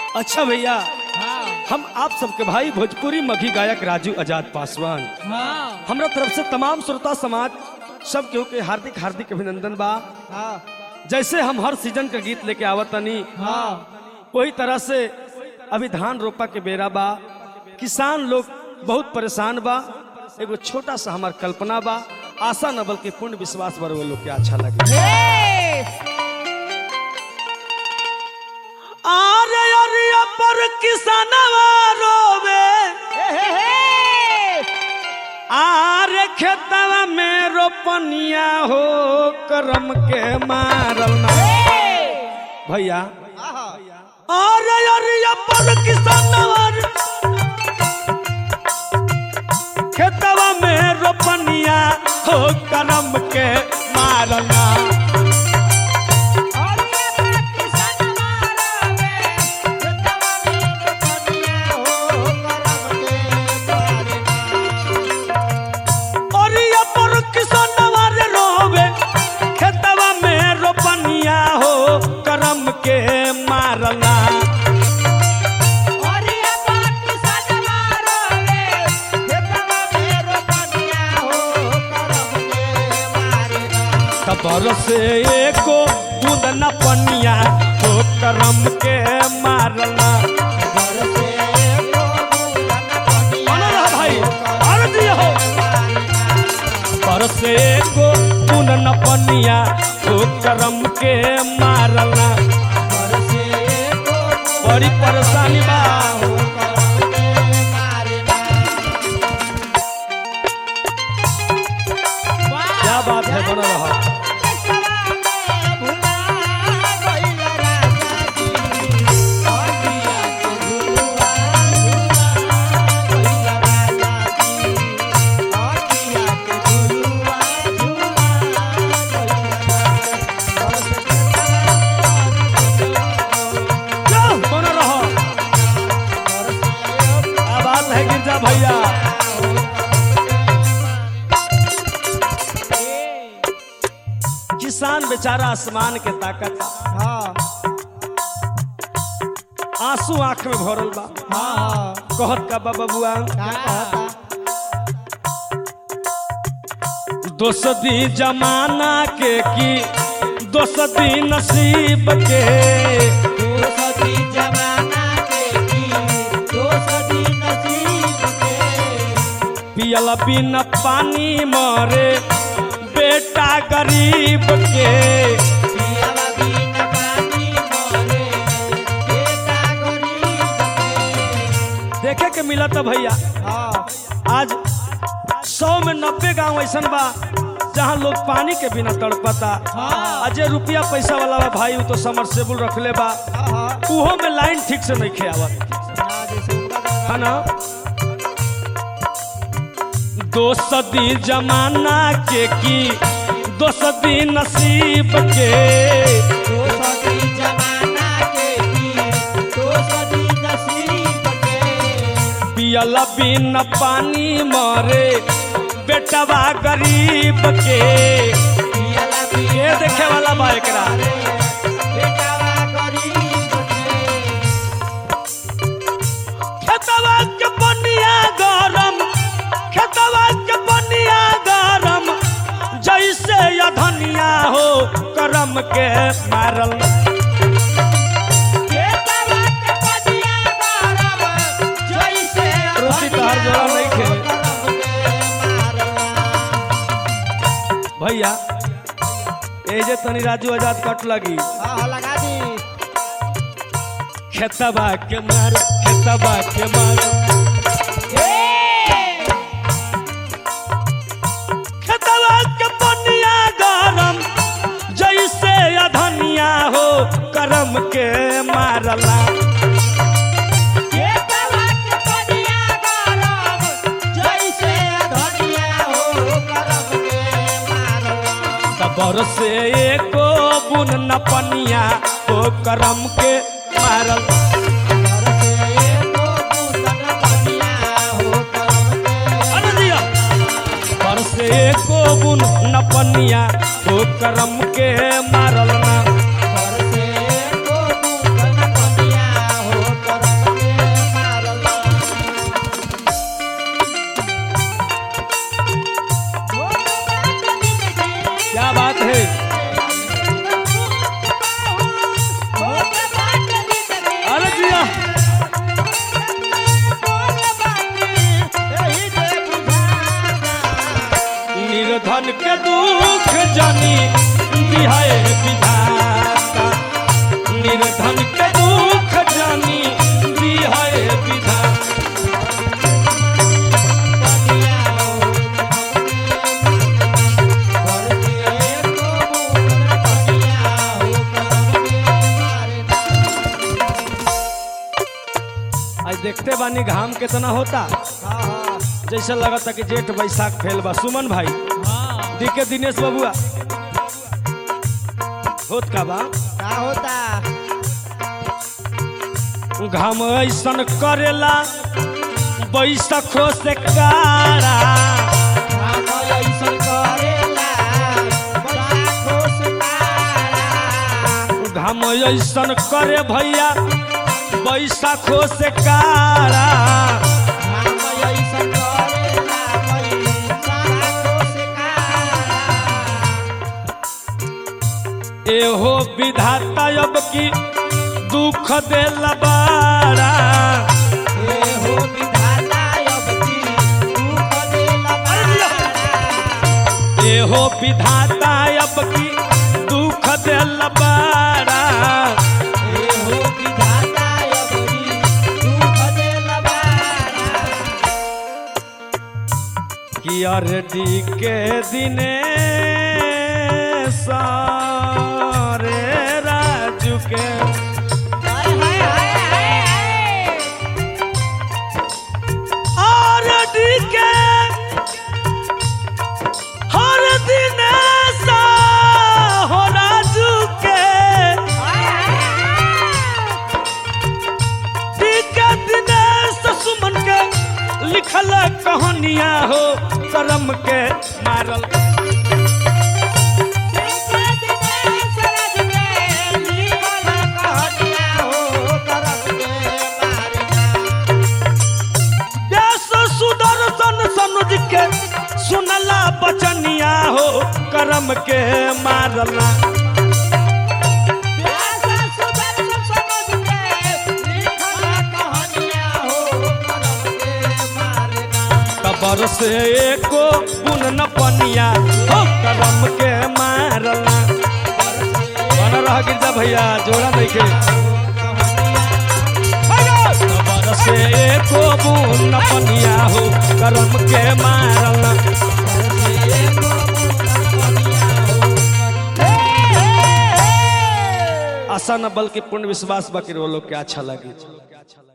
अच्छा भैया हाँ हम आप सबके भाई भोजपुरी मघी गायक राजू आजाद पासवान हाँ हमरा तरफ से तमाम श्रोता समाज सब केहू के हार्दिक हार्दिक अभिनंदन बा हाँ जैसे हम हर सीजन का गीत लेके आवत तनी हाँ वही तरह से अभी धान रोपा के बेरा बा किसान लोग बहुत परेशान बा एगो छोटा सा हमार कल्पना बा आशा न बल्कि पूर्ण विश्वास बर वो लोग के अच्छा लगे आरे अरिया पर किसानवा रोवे आरे खेतवा में रोपनिया हो करम के मारल ना भैया अरे अरिया पर किसानवा खेतवा में रोपनिया हो करम के मारना अरिया पर किसानवा रे रोवे खेतवा में रोपनिया हो करम के मारना तबर से एको बूंद न पनिया हो करम के मारना बना रहा भाई और दिया हो पर से एको बूंद न पनिया हो करम के मारना बड़ी परेशानी बा क्या बात है बना रहा क्या बना रहा क्या बात है गिरजा भैया किसान बेचारा आसमान के ताकत आंसू आंख में भरल बा कहत का बा बबुआ दोसदी जमाना के की दोसदी नसीब के पियल बिन पानी मरे बेटा गरीब के देखे के मिला था भैया आज सौ में नब्बे गांव ऐसा बा जहाँ लोग पानी के बिना तड़पता अजय रुपया पैसा वाला बा भाई उ तो समरसेबुल रखले बा उहो में लाइन ठीक से नहीं खेवत है ना दो सदी जमाना के की दो सदी नसीब के पियल बिन पानी मरे बेटवा गरीब के के देखे वाला बा एकरा खेतवा के बनिया गरम खेतवा के बनिया गरम जैसे या धनिया हो करम के मारल रोटी तो हर जगह नहीं खे भैया ए जे तनी राजू आजाद कट लगी लगा दी खेतबा के मार खेतबा के मार खेतबा के बनिया गरम जैसे अधनिया हो करम के मारला तबर से एको बुन न पनिया हो करम के मारल अरे दिया पर से एको बुन न पनिया हो करम के मारल ना देखते बानी घाम कितना होता हाँ हाँ जैसे लगता कि जेठ बैसाख फैल बा सुमन भाई हाँ दिखे दिनेश बबुआ होत का बा का होता घाम ऐसन करेला बैसखो से कारा हम ऐसन करेला बड़ा खुश तारा घाम ऐसन करे भैया बैसाखो से कारा हम ऐसन करेला बड़ा खुश तारा एहो विधाता अब की दुख देल बारा ए हो विधाता अब की दुख देला बारा एहो विधाता अब की दुख देल बारा ए हो विधाता अब की दुख देला बारा कि अरडी के दिने सारे राजू के हाय हाय हाय हाय अरडी के हर दिन सा हो राजू के टीका दिनेश सुमन के लिखल कहानियां हो करम के मारल व्यास सुदर्शन सनुज के सुनला बचनिया हो करम के मारला कबर से एको पुन न पनिया हो करम के मारला बन रह गिरजा भैया जोड़ा नहीं के कबर से एको पुन न पनिया हो करम के मारला आशा न बल्कि पूर्ण विश्वास बाकी वो लोग के अच्छा लगे